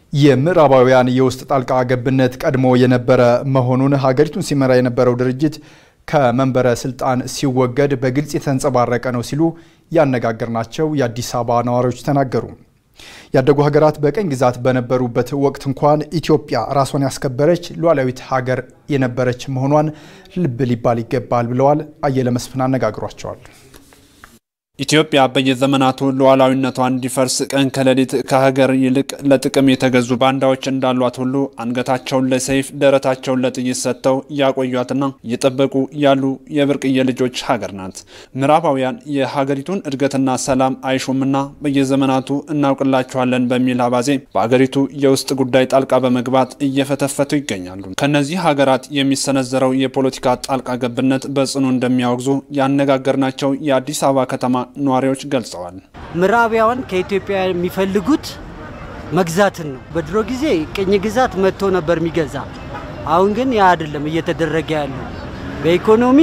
የምዕራባውያን የውስጥ ጣልቃ ገብነት ቀድሞ የነበረ መሆኑን ሀገሪቱን ሲመራ የነበረው ድርጅት ከመንበረ ስልጣን ሲወገድ በግልጽ የተንጸባረቀ ነው ሲሉ ያነጋገርናቸው የአዲስ አበባ ነዋሪዎች ተናገሩ። ያደጉ ሀገራት በቀኝ ግዛት በነበሩበት ወቅት እንኳን ኢትዮጵያ ራሷን ያስከበረች ሉዓላዊት ሀገር የነበረች መሆኗን ልብ ሊባል ይገባል ብለዋል። አየለ መስፍን አነጋግሯቸዋል። ኢትዮጵያ በየዘመናቱ ሉዓላዊነቷ እንዲፈርስ ቀን ከሌሊት ከሀገር ይልቅ ለጥቅም የተገዙ ባንዳዎች እንዳሏት ሁሉ አንገታቸውን ለሰይፍ ደረታቸውን ለጥይት ሰጥተው ያቆዩትና እየጠበቁ ያሉ የብርቅዬ ልጆች ሀገር ናት። ምዕራባውያን የሀገሪቱን እድገትና ሰላም አይሹምና በየዘመናቱ እናውቅላችኋለን በሚል አባዜ በሀገሪቱ የውስጥ ጉዳይ ጣልቃ በመግባት እየፈተፈቱ ይገኛሉ። ከነዚህ ሀገራት የሚሰነዘረው የፖለቲካ ጣልቃ ገብነት በጽኑ እንደሚያወግዙ ያነጋገርናቸው የአዲስ አበባ ከተማ ነዋሪዎች ገልጸዋል። ምዕራባውያን ከኢትዮጵያ የሚፈልጉት መግዛትን ነው። በድሮ ጊዜ ቅኝ ግዛት መጥቶ ነበር የሚገዛ። አሁን ግን ያ አይደለም እየተደረገ ያለው። በኢኮኖሚ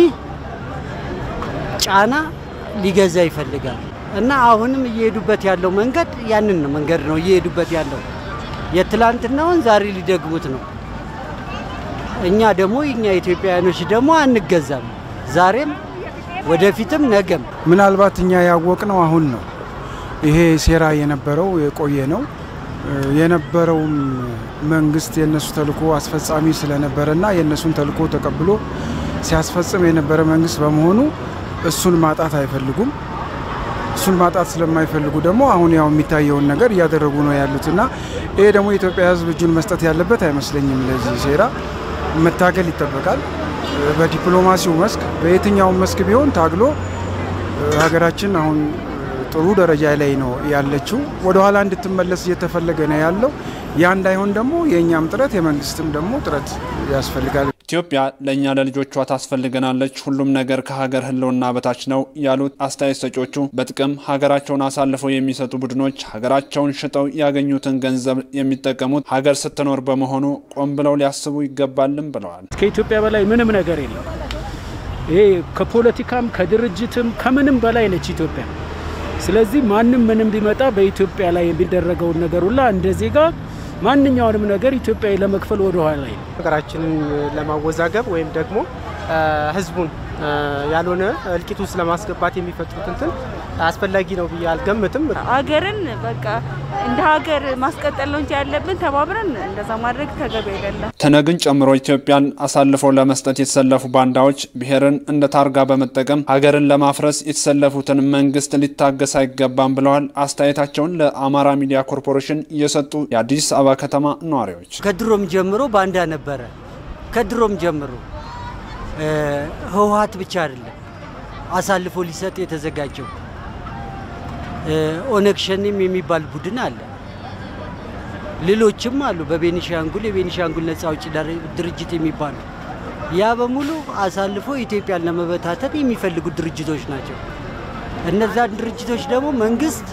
ጫና ሊገዛ ይፈልጋል እና አሁንም እየሄዱበት ያለው መንገድ ያንን ነው መንገድ ነው እየሄዱበት ያለው። የትላንትናውን ዛሬ ሊደግሙት ነው። እኛ ደግሞ እኛ ኢትዮጵያውያኖች ደግሞ አንገዛም ዛሬም ወደፊትም ነገም ምናልባት እኛ ያወቅነው አሁን ነው። ይሄ ሴራ የነበረው የቆየ ነው። የነበረውም መንግስት የነሱ ተልእኮ አስፈጻሚ ስለነበረና የእነሱን ተልእኮ ተቀብሎ ሲያስፈጽም የነበረ መንግስት በመሆኑ እሱን ማጣት አይፈልጉም። እሱን ማጣት ስለማይፈልጉ ደግሞ አሁን ያው የሚታየውን ነገር እያደረጉ ነው ያሉትና ይሄ ደግሞ የኢትዮጵያ ሕዝብ እጁን መስጠት ያለበት አይመስለኝም። ለዚህ ሴራ መታገል ይጠበቃል። በዲፕሎማሲው መስክ በየትኛውም መስክ ቢሆን ታግሎ ሀገራችን አሁን ጥሩ ደረጃ ላይ ነው ያለችው። ወደኋላ እንድትመለስ እየተፈለገ ነው ያለው። ያ እንዳይሆን ደግሞ የእኛም ጥረት የመንግስትም ደግሞ ጥረት ያስፈልጋል። ኢትዮጵያ ለእኛ ለልጆቿ ታስፈልገናለች፣ ሁሉም ነገር ከሀገር ህልውና በታች ነው ያሉት አስተያየት ሰጪዎቹ በጥቅም ሀገራቸውን አሳልፈው የሚሰጡ ቡድኖች ሀገራቸውን ሽጠው ያገኙትን ገንዘብ የሚጠቀሙት ሀገር ስትኖር በመሆኑ ቆም ብለው ሊያስቡ ይገባልም ብለዋል። ከኢትዮጵያ በላይ ምንም ነገር የለም። ይሄ ከፖለቲካም ከድርጅትም ከምንም በላይ ነች ኢትዮጵያ። ስለዚህ ማንም ምንም ቢመጣ በኢትዮጵያ ላይ የሚደረገውን ነገር ሁላ እንደ ዜጋ ማንኛውንም ነገር ኢትዮጵያዊ ለመክፈል ወደ ኋላ ነው። ሀገራችንን ለማወዛገብ ወይም ደግሞ ህዝቡን ያልሆነ እልቂት ውስጥ ለማስገባት የሚፈጥሩት እንትን አስፈላጊ ነው ብዬ አልገምትም። ሀገርን በቃ እንደ ሀገር ማስቀጠል ነው እንጂ ያለብን ተባብረን እንደዛ ማድረግ ተገቢ አይደለም። ትነግን ጨምሮ ኢትዮጵያን አሳልፈው ለመስጠት የተሰለፉ ባንዳዎች ብሔርን እንደ ታርጋ በመጠቀም ሀገርን ለማፍረስ የተሰለፉትን መንግስት ሊታገስ አይገባም ብለዋል። አስተያየታቸውን ለአማራ ሚዲያ ኮርፖሬሽን የሰጡ የአዲስ አበባ ከተማ ነዋሪዎች ከድሮም ጀምሮ ባንዳ ነበረ። ከድሮም ጀምሮ ህወሀት ብቻ አይደለም አሳልፎ ሊሰጥ የተዘጋጀው ኦነግ ሸኔም የሚባል ቡድን አለ። ሌሎችም አሉ። በቤኒሻንጉል የቤኒሻንጉል ነጻ አውጪ ድርጅት የሚባሉ ያ በሙሉ አሳልፎ ኢትዮጵያን ለመበታተን የሚፈልጉ ድርጅቶች ናቸው። እነዛን ድርጅቶች ደግሞ መንግስት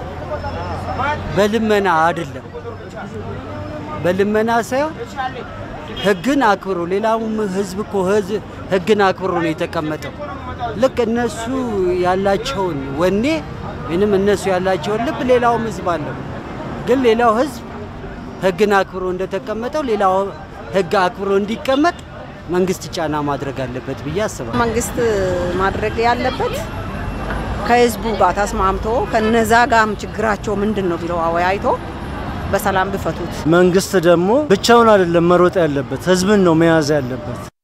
በልመና አይደለም፣ በልመና ሳይሆን ህግን አክብሮ ሌላውም ህዝብ እኮ ህግን አክብሮ ነው የተቀመጠው። ልክ እነሱ ያላቸውን ወኔ ወይንም እነሱ ያላቸውን ልብ ሌላውም ህዝብ አለው። ግን ሌላው ህዝብ ህግን አክብሮ እንደተቀመጠው ሌላው ህግ አክብሮ እንዲቀመጥ መንግስት ጫና ማድረግ አለበት ብዬ አስባለሁ። መንግስት ማድረግ ያለበት ከህዝቡ ጋር ተስማምቶ ከነዛ ጋም ችግራቸው ምንድን ነው ብለው አወያይቶ በሰላም ቢፈቱት። መንግስት ደግሞ ብቻውን አይደለም መሮጥ ያለበት፣ ህዝብን ነው መያዝ ያለበት።